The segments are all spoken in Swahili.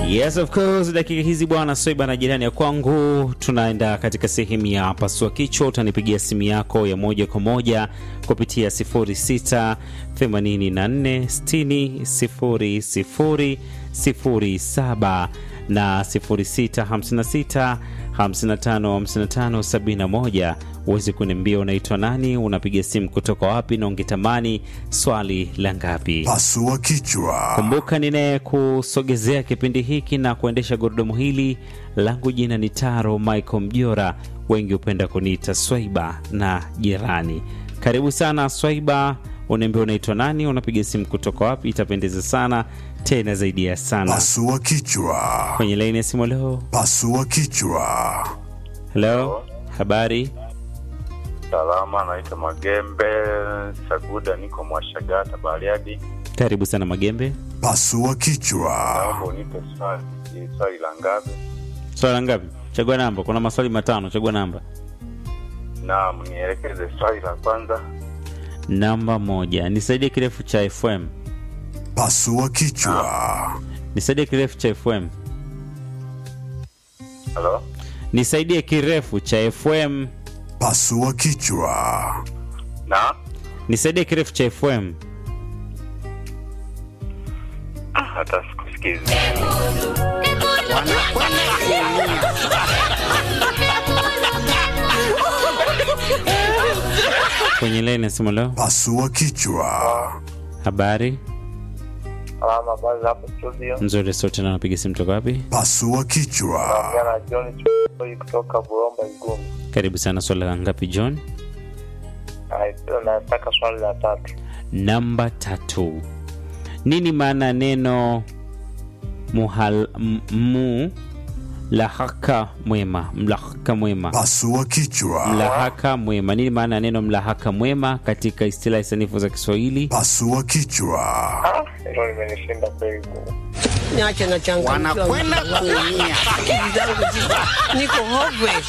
Yes of course, dakika hizi bwana Soiba na jirani ya kwangu, tunaenda katika sehemu ya pasua kichwa. Utanipigia simu yako ya moja kwa moja kupitia 06 84 60 00 07 na 06 56 55 55 71 uweze kuniambia unaitwa nani, unapiga simu kutoka wapi, na ungetamani swali la ngapi? Pasua kichwa. Kumbuka ninayekusogezea kipindi hiki na kuendesha gurudumu hili langu jina ni Taro Michael Mjora, wengi hupenda kuniita Swaiba na jirani. Karibu sana Swaiba, unaambia unaitwa nani, unapiga simu kutoka wapi? Itapendeza sana tena zaidi ya sana. Pasua kichwa. Kwenye laini ya simu leo. Pasua kichwa. Hello, habari? Salama, naitwa Magembe Saguda, niko Mwashagata Bariadi. Karibu sana Magembe. Pasua kichwa. Naomba unipe swali, ni swali la ngapi? Swala ngapi? Chagua namba. Kuna maswali matano, chagua namba. Naam, nielekeze swali la kwanza. Namba moja, nisaidie kirefu cha FM. Pasua kichwa. Nisaidie kirefu cha FM. Halo, Nisaidie kirefu cha FM. Pasua kichwa. na Nisaidie kirefu cha FM. hata sikusikizi. Kwenye laini ya simu leo. Pasua kichwa. Habari Salama, kwanza hapo studio. nzuri, sote na napiga simu toka wapi? Pasua kichwa. Jana John Choi kutoka Buromba Igumu. Karibu sana. Swala la ngapi John? Nataka swali la tatu. Namba tatu. Nini maana ya neno muhal, m- mu lahaka mwema? Mlahaka mwema, Pasua kichwa. mlahaka mwema. Nini maana ya neno mlahaka mwema katika istilahi sanifu za Kiswahili? Pasua kichwa. Hilo limenishinda kweli. niache na changamoto wanakwenda kuumia. akili zangu ziko- niko hopeless.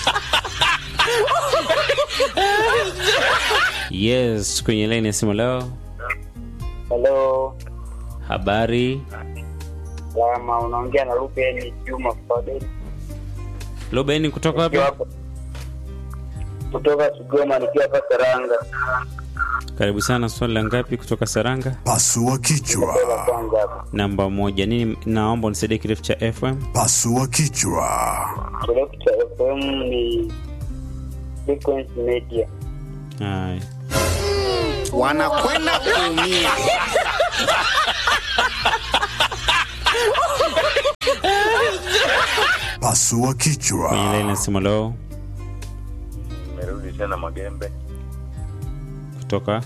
Yes, kwenye laini ya simu leo. Halo, Habari salama, unaongea na Ruben Juma Fadel. Lobeni kutoka wapi? kutoka Kigoma nikiwa hapa Karanga. Karibu sana. Swali la ngapi kutoka Saranga? Pasua kichwa. kwanza hapa. Namba moja. Nini? Naomba unisaidie kirefu cha FM. Pasua kichwa. Kirefu cha FM ni Frequency Media. Haya. wanakwenda kuumia. Pasua Kwenye kichwa. laini ya simu leo Nimerudi tena Magembe kutoka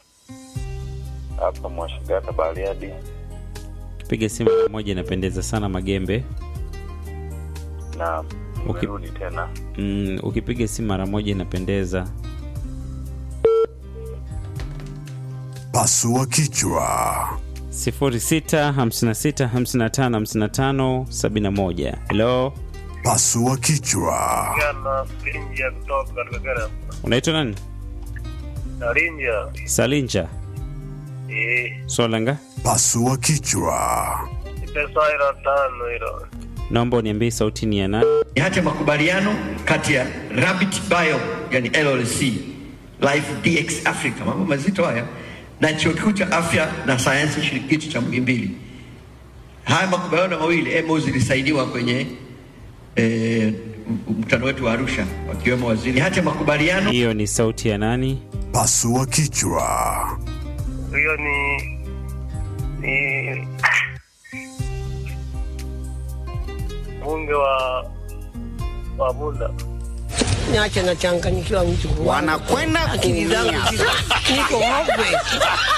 hapa Mwashigata Bariadi. piga simu mara moja, inapendeza sana Magembe. na Okay. nimerudi tena. Mm, ukipiga simu mara moja inapendeza. Pasua kichwa. 06 56 55 55 71. Hello, Pasua kichwa. Jana Rinja kutoka Kagera. unaitwa nani? Rinja. Salinja Eh, Swalanga. Pasua kichwa. ipe swali la tano hilo. Naomba uniambie sauti ni ya nani? ni hati ya makubaliano kati ya Rabbit Bio yani LLC Life DX Africa, mambo mazito haya, na chuo kikuu cha afya na sayansi shirikishi cha Muhimbili. Haya makubaliano mawili emo zilisaidiwa kwenye eh, mkutano wetu wa Arusha, wakiwemo waziri. Ni hati ya makubaliano Hiyo ni sauti ya nani? Pasua kichwa. Hiyo ni ni bunge wa wa Bunda. niache na changanyikiwa mtu Wanakwenda akili zangu kuumia. ziko- niko hopeless.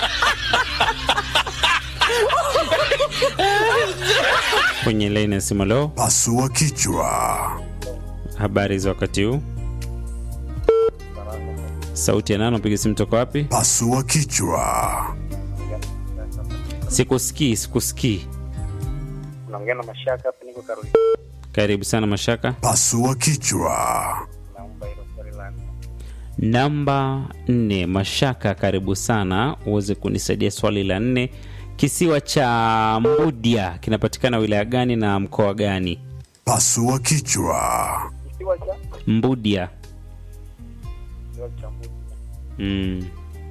Kwenye laini ya simu leo. Pasua kichwa. Habari za wakati huu? Sauti ya nani? Unapiga simu toka wapi? Pasua kichwa. Sikusikii, sikusikii. Naongea na Mashaka hapa, niko Karoli. Karibu sana Mashaka. Pasua kichwa. Naomba hilo swali la nne. Namba nne, Mashaka, karibu sana uweze kunisaidia swali la nne Kisiwa cha Mbudia kinapatikana wilaya gani na mkoa gani? Pasua kichwa. Kisiwa cha Mbudia. kisiwa cha Mbudia. Mm.